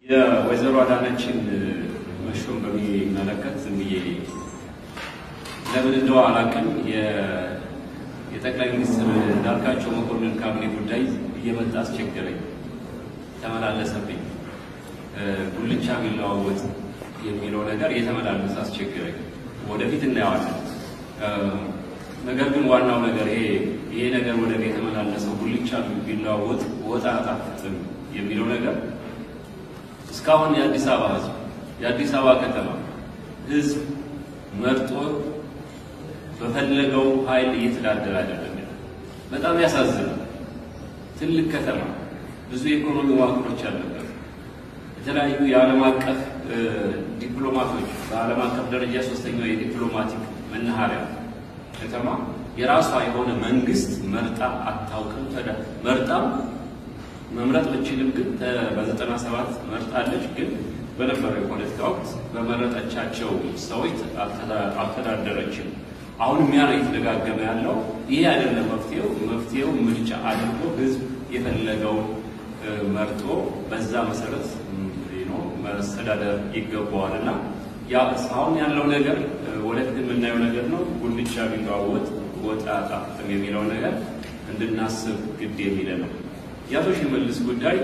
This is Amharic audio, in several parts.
የወይዘሮ አዳነችን መሾም በሚመለከት ዝም ብዬ ለምን እንደው አላውቅም የጠቅላይ ሚኒስትር እንዳልካቸው መኮንን ካቢኔ ጉዳይ እየመጣ አስቸገረኝ፣ ተመላለሰብኝ። ጉልቻ ቢለዋወጥ የሚለው ነገር እየተመላለሰ አስቸገረኝ። ወደፊት እናየዋለን። ነገር ግን ዋናው ነገር ይሄ ይሄ ነገር ወደ የተመላለሰው ጉልቻ ቢለዋወጥ ወጥ አያጣፍጥም የሚለው ነገር እስካሁን የአዲስ አበባ ሕዝብ የአዲስ አበባ ከተማ ሕዝብ መርጦ በፈለገው ኃይል እየተዳደረ አይደለም። በጣም ያሳዝናል። ትልቅ ከተማ፣ ብዙ የኢኮኖሚ መዋቅሮች ያለበት፣ የተለያዩ የዓለም አቀፍ ዲፕሎማቶች በዓለም አቀፍ ደረጃ ሶስተኛው የዲፕሎማቲክ መናኸሪያ ከተማ የራሷ የሆነ መንግስት መርጣ አታውቅም። መርጣም መምረጥ ብችልም ግን በዘጠና ሰባት መርጣለች። ግን በነበረው የፖለቲካ ወቅት በመረጠቻቸው ሰዎች አልተዳደረችም። አሁንም ያ ነው እየተደጋገመ ያለው። ይሄ አይደለም መፍትሄው። መፍትሄው ምርጫ አድርጎ ህዝብ የፈለገውን መርጦ በዛ መሰረት መስተዳደር ይገባዋል እና ያ እስካሁን ያለው ነገር ወደፊት የምናየው ነገር ነው። ጉልቻ ቢለዋወጥ ወጥ አያጣፍጥም የሚለው ነገር እንድናስብ ግድ የሚለ ነው። የአቶ ሽመልስ ጉዳይ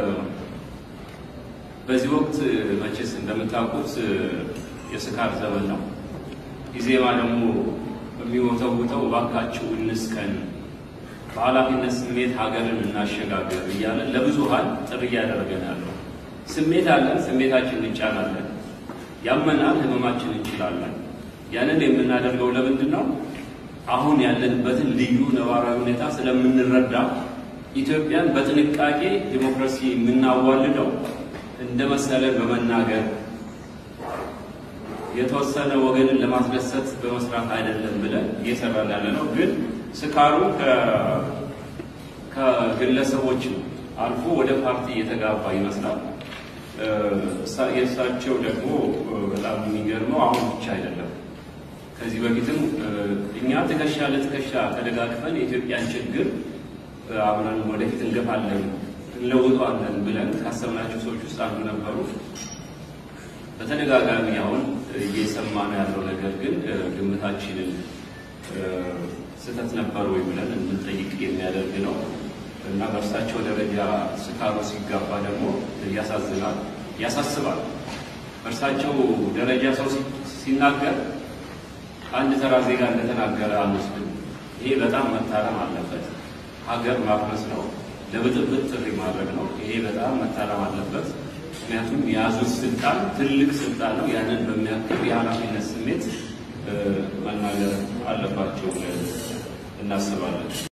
በዚህ ወቅት መቼስ እንደምታውቁት የስካር ዘመን ነው። ኢዜማ ደግሞ የሚወተውተው እባካችሁ እንስከን፣ በኃላፊነት ስሜት ሀገርን እናሸጋገር እያለ ለብዙሀን ጥሪ እያደረገን ያለው ስሜት አለን፣ ስሜታችን እንጫናለን፣ ያመናል፣ ህመማችን እንችላለን። ያንን የምናደርገው ለምንድን ነው? አሁን ያለንበትን ልዩ ነባራዊ ሁኔታ ስለምንረዳ ኢትዮጵያን በጥንቃቄ ዲሞክራሲ የምናዋልደው እንደ መሰለን በመናገር የተወሰነ ወገንን ለማስደሰት በመስራት አይደለም ብለን እየሰራን ያለ ነው። ግን ስካሩ ከግለሰቦች አልፎ ወደ ፓርቲ እየተጋባ ይመስላል። የእሳቸው ደግሞ በጣም የሚገርመው አሁን ብቻ አይደለም። ከዚህ በፊትም እኛ ትከሻ ለትከሻ ተደጋግፈን የኢትዮጵያን ችግር አብረን ወደፊት እንገፋለን እንለውጠዋለን ብለን ካሰብናቸው ሰዎች ውስጥ አንዱ ነበሩ። በተደጋጋሚ አሁን እየሰማ ነው ያለው ነገር ግን ግምታችንን ስህተት ነበር ወይ ብለን እንድንጠይቅ የሚያደርግ ነው እና በእርሳቸው ደረጃ ስካሩ ሲጋባ ደግሞ ያሳዝናል፣ ያሳስባል። በእርሳቸው ደረጃ ሰው ሲናገር አንድ ተራ ዜጋ እንደተናገረ አንወስድም። ይሄ በጣም መታረም አለበት። ሀገር ማፍረስ ነው፣ ለብጥብጥ ጥሪ ማድረግ ነው። ይሄ በጣም መታረም አለበት። ምክንያቱም የያዙት ስልጣን ትልቅ ስልጣን ነው። ያንን በሚያክል የኃላፊነት ስሜት መናገር አለባቸው እናስባለን።